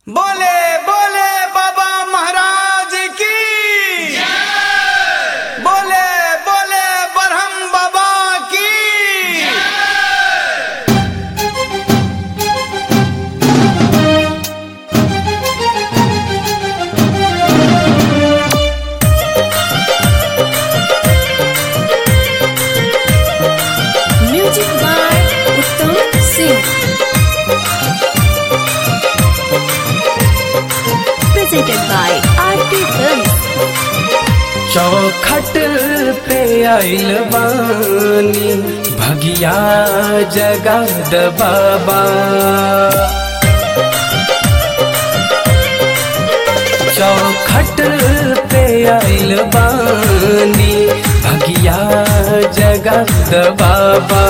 बोले बोले बाबा महाराज की बोले बोले बरहम बाबा की music by Uttam Singh presented by Aarti film चौखट पे आइल बानी भगिया जगद बाबा चौखट पे आइल बानी भगिया जगद बाबा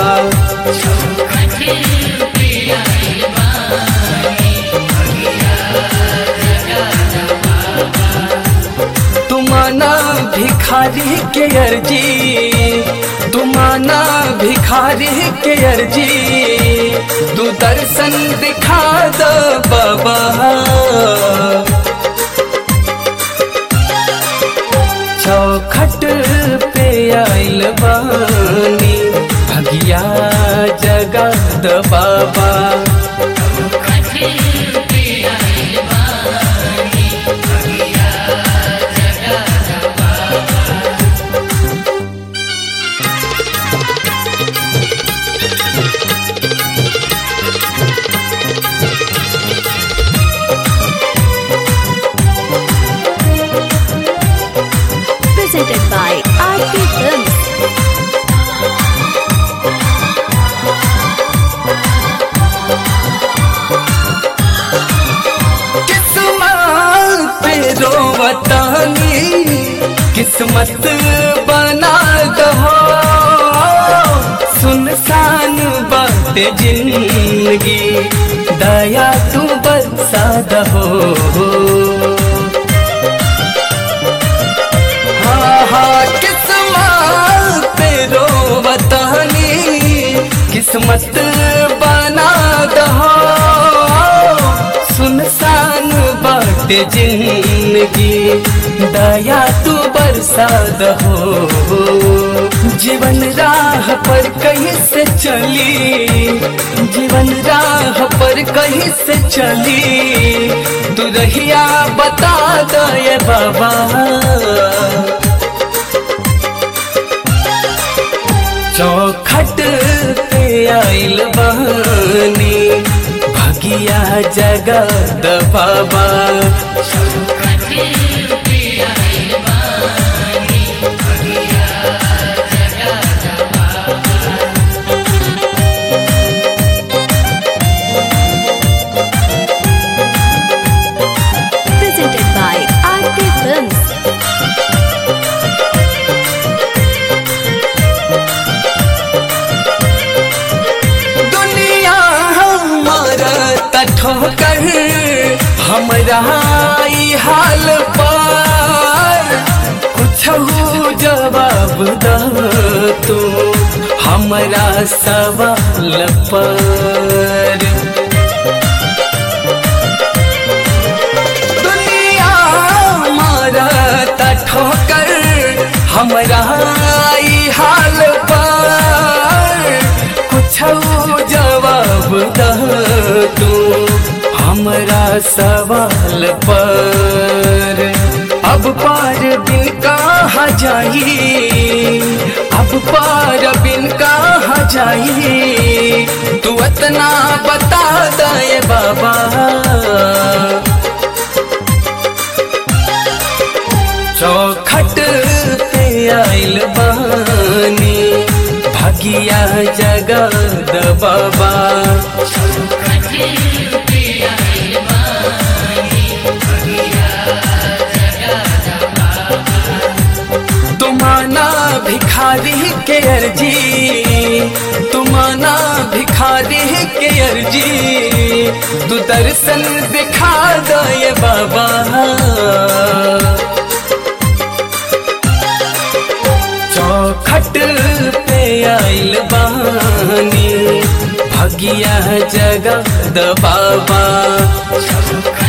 तुमाना भिखारी के अर्जी तुमाना भिखारी के अर्जी तू दर्शन दिखा द बाबा चौखट पे आइल बानी भगिया जगद बाबा presented by आरती फिल्म किस्मत पे रोवतानी किस्मत बना दहो सुनसान बात जिंदगी दया तू बरसा दहो हाँ हाँ किस्मत पे रोवतानी किस्मत बना दहो सुनसान बाट जिंदगी दया तू बरसा दहो जीवन राह पर कहीं से चली जीवन राह पर कहीं से चली तू रहिया बता दे बाबा चौखट पे आइल बानी भगिया जगद बाबा presented by आरती फिल्म दुनिया हमारा ठोकर हमरा ई हाल पर कुछ जवाब द तू हमरा सवाल पर दुनिया मारा ठोकर हमरा ई हाल पर कुछ जवाब द तू हमरा सवाल पर अब पार बिन कहाँ जाई अब पार बिन कहाँ जाई तू इतना बता दे बाबा चौखट पे आइल बानी भगिया जगद बाबा तुमाना भिखारी के अर्जी तुमाना भिखारी के अर्जी तू दर्शन दिखा दे बाबा चौखट पे आइल बानी भगिया जगद बाबा